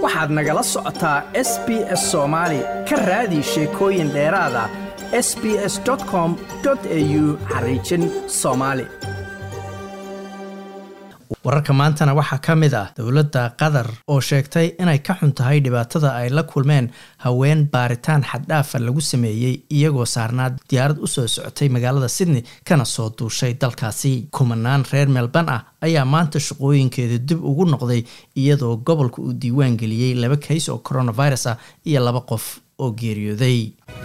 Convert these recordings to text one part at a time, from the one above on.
waxaad nagala socotaa s b s soomaali ka raadi sheekooyin dheeraada s b s com au xariijin soomaali wararka maantana waxaa ka mid ah dowladda qatar oo sheegtay inay ka xun tahay dhibaatada ay la kulmeen haween baaritaan xaddhaafa lagu sameeyey iyagoo saarnaa diyaarad u soo socotay magaalada sydney kana soo duushay dalkaasi kumanaan reer melban ah ayaa maanta shaqooyinkeeda dib ugu noqday iyadoo gobolka uu diiwaan geliyey laba kays oo coronavirus ah iyo laba qof oo geeriyooday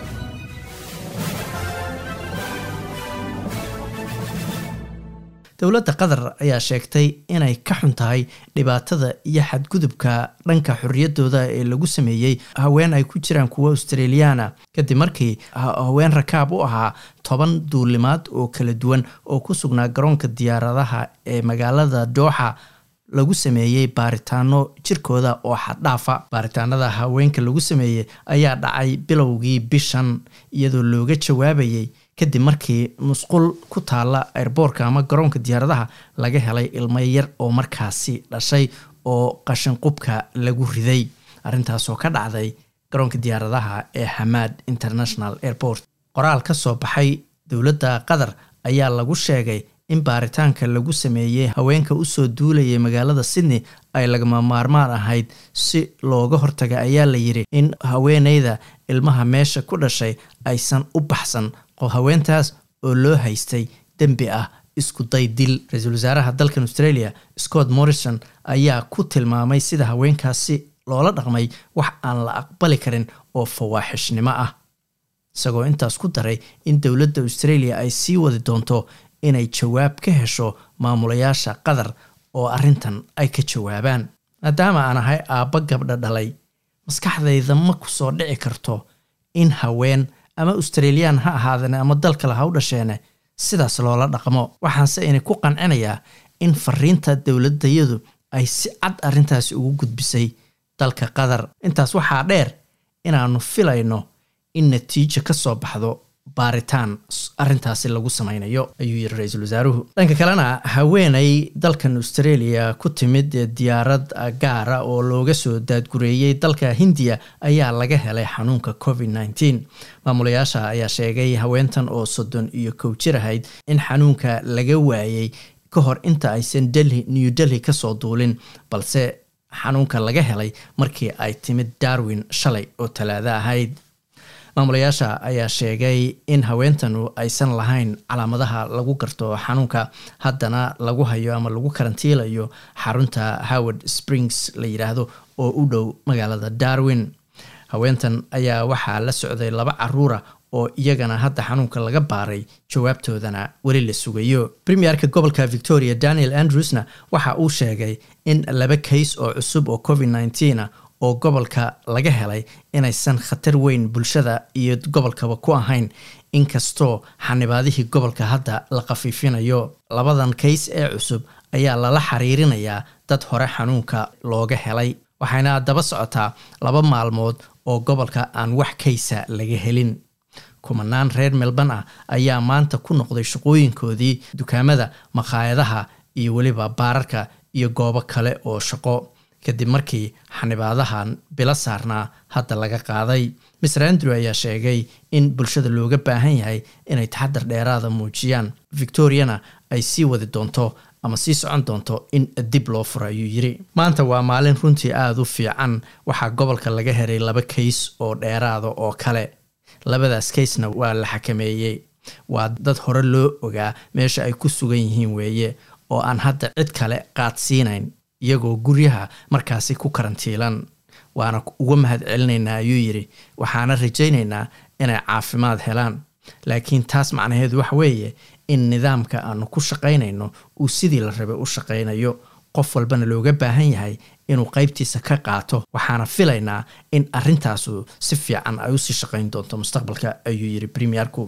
dowladda qatar ayaa sheegtay inay ka xun tahay dhibaatada iyo xadgudubka dhanka xorriyaddooda ee lagu sameeyey haween ay ku jiraan kuwa australiyaana kadib markii haween rakaab u ahaa toban duulimaad oo kala duwan oo ku sugnaa garoonka diyaaradaha ee magaalada dooxa lagu sameeyey baaritaano jirkooda oo xaddhaafa baaritaanada haweenka lagu sameeyey ayaa dhacay bilowgii bishan iyadoo looga jawaabayay kadib markii musqul ku taalla airboorka ama garoonka diyaaradaha laga helay ilmo yar oo markaasi dhashay oo qashinqubka lagu riday arrintaasoo ka dhacday garoonka diyaaradaha ee hamad international airport qoraal ka soo baxay dowladda qatar ayaa lagu sheegay in baaritaanka lagu sameeyey haweenka usoo duulayay magaalada sydney ay lagama maarmaan ahayd si looga hortaga ayaa la yidhi in haweeneyda ilmaha meesha ku dhashay aysan u baxsan haweentaas oo loo haystay dembi ah isku day dil ra-iisul wasaaraha dalkan australia scott morrison ayaa ku tilmaamay sida haweenkaasi loola dhaqmay wax aan la aqbali karin oo fawaaxishnimo ah isagoo intaas ku daray in dowladda australia ay sii wadi doonto inay jawaab ka hesho maamulayaasha qatar oo arrintan ay ka jawaabaan maadaama aan ahay aabba gabdha dhalay maskaxdayda ma ku soo dhici karto in haween ama australiyaan ha ahaadeen ama dal kale ha u dhasheene sidaas loola dhaqmo waxaanse inay ku qancinayaa in fariinta dowladayadu ay si cad arrintaasi ugu gudbisay dalka qatar intaas waxaa dheer inaannu filayno in natiijo ka soo baxdo baaritaan arrintaasi lagu samaynayo ayuu yiri ra-iisul wasaaruhu dhanka kalena haweenay dalkan australia ku timid diyaarad gaara oo looga soo daadgureeyey dalka hindiya ayaa laga helay xanuunka covid nneteen maamulayaasha ayaa sheegay haweentan oo soddon iyo kow jir ahayd in xanuunka laga waayey ka hor inta aysan delhi new delhi kasoo duulin balse xanuunka laga helay markii ay timid darwin shalay oo talaado ahayd maamulayaasha ayaa sheegay in haweentanu aysan lahayn calaamadaha lagu garto xanuunka haddana lagu hayo ama lagu karantiilayo xarunta howard springs la yidhaahdo oo u dhow magaalada darwin haweentan ayaa waxaa la socday laba caruura oo iyagana hadda xanuunka laga baaray jawaabtoodana weli la sugayo premierka gobolka victoria daniel andrewsna waxa uu sheegay in laba kays oo cusub oo covid nneteen oo gobolka laga helay inaysan khatar weyn bulshada iyo gobolkaba ku ahayn inkastoo xanibaadihii gobolka hadda la khafiifinayo labadan kays ee cusub ayaa lala xiriirinayaa dad hore xanuunka looga helay waxayna daba socotaa laba maalmood oo gobolka aan wax kaysa laga helin kumanaan reer melban ah ayaa maanta ku noqday shaqooyinkoodii dukaamada makhaayadaha iyo weliba baararka iyo goobo kale oo shaqo kadib markii xanibaadahan bilo saarnaa hadda laga qaaday mister andrew ayaa sheegay in bulshada looga baahan yahay inay taxadar dheeraada muujiyaan victoriana ay sii wadi doonto ama sii socon doonto in dib loo furo ayuu yiri maanta waa maalin runtii aada u fiican waxaa gobolka laga helay laba kays oo dheeraada oo kale labadaas kaysna waa la xakameeyey waa dad hore loo ogaa meesha ay ku sugan yihiin weeye oo aan hadda cid kale qaadsiinayn iyagoo guryaha markaasi ku karantiilan waana uga mahad celinaynaa ayuu yidhi waxaana rajaynaynaa inay caafimaad helaan laakiin taas macnaheedu waxa weeye in nidaamka aanu ku shaqaynayno uu sidii la rabay u shaqaynayo qof walbana looga baahan yahay inuu qaybtiisa ka qaato waxaana filaynaa in arrintaasu si fiican ay usii shaqayn doonto mustaqbalka ayuu yidhi premierku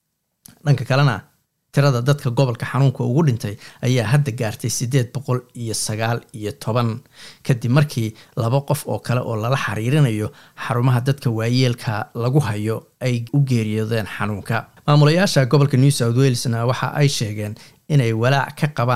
dhanka kalena tirada dadka gobolka xanuunka ugu dhintay ayaa hadda gaartay siddeed boqol iyo sagaal iyo toban kadib markii laba qof oo kale oo lala xiriirinayo xarumaha dadka waayeelka lagu hayo ay u geeriyoodeen xanuunka maamulayaasha gobolka new south walesna waxa ay sheegeen inay walaac ka qabaan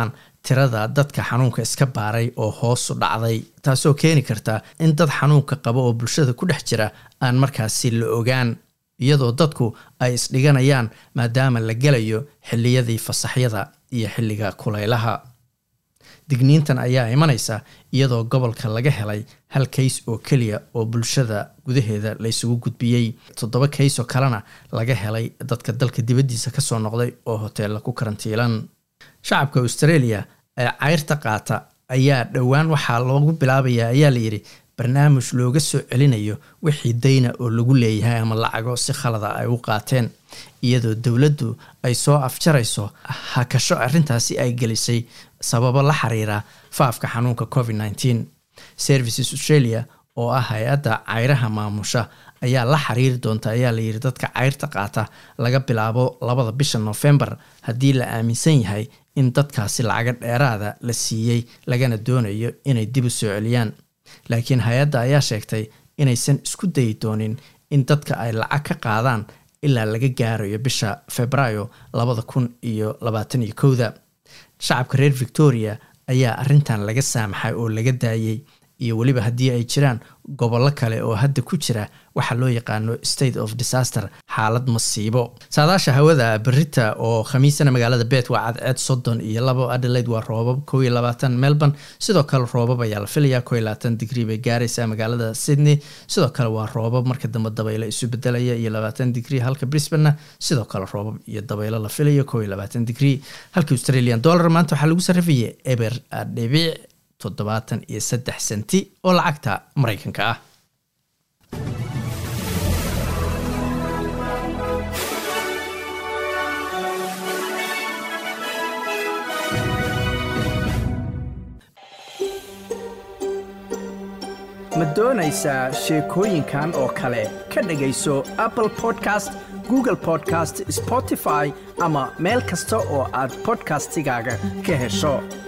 tirada dadka xanuunka iska baaray oo hoosu dhacday taasoo keeni karta in dad xanuunka qaba oo bulshada ku dhex jira aan markaasi la ogaan iyadoo dadku ay isdhiganayaan maadaama la gelayo xilliyadii fasaxyada iyo xilliga kulaylaha digniintan ayaa imanaysa iyadoo gobolka laga helay hal kays oo keliya oo bulshada gudaheeda laysugu gudbiyey toddoba kays oo kalena laga helay dadka dalka dibaddiisa kasoo noqday oo hoteella ku karantiilan shacabka australia ee cayrta qaata ayaa dhowaan waxaa loogu bilaabaya ayaa layidhi barnaamij looga soo celinayo wixii dayna oo lagu leeyahay ama lacago si khalada ay u qaateen iyadoo dowladdu ay soo afjarayso hakasho arrintaasi ay gelisay sababo la xiriira faafka xanuunka covid nteen services australia oo ah hay-adda cayraha maamusha ayaa la xiriiri doonta ayaa layidhi dadka cayrta qaata laga bilaabo labada bisha novembar haddii la aaminsan yahay in dadkaasi lacaga dheeraada la siiyey lagana doonayo inay dib u soo celiyaan laakiin hay-adda ayaa sheegtay inaysan isku dayi doonin in dadka ay lacag ka qaadaan ilaa laga gaarayo bisha febraayo labada kun iyo labaatan iyo kowda shacabka reer victoria ayaa arrintan laga saamaxay oo laga daayey iyo weliba haddii ay jiraan gobollo kale oo hadda ku jira waxaa loo yaqaano state of disaster xaalad masiibo saadaasha hawada berita oo khamiisana magaalada bet waa cadceed soddon iyo labo adelaide waa roobab kow iyo labaatan melbourne sidoo kale roobab ayaa la filayaa kow iyo labaatan digrii bay gaaraysaa magaalada sydney sidoo kale waa roobab marka dambe dabaylo isu bedelaya iyo labaatan digrii halka brisbanena sidoo kale roobab iyo dabaylo la filayo kow iyo labaatan digrii halka australian dollar maanta waxaa lagu sarrifayay eber dhibic toddobaatan iyo saddex senti oo lacagta maraykanka ah ma doonaysaa sheekooyinkan oo kale ka dhegayso apple podcast google podcast spotify ama meel kasta oo aad podcastigaaga ka hesho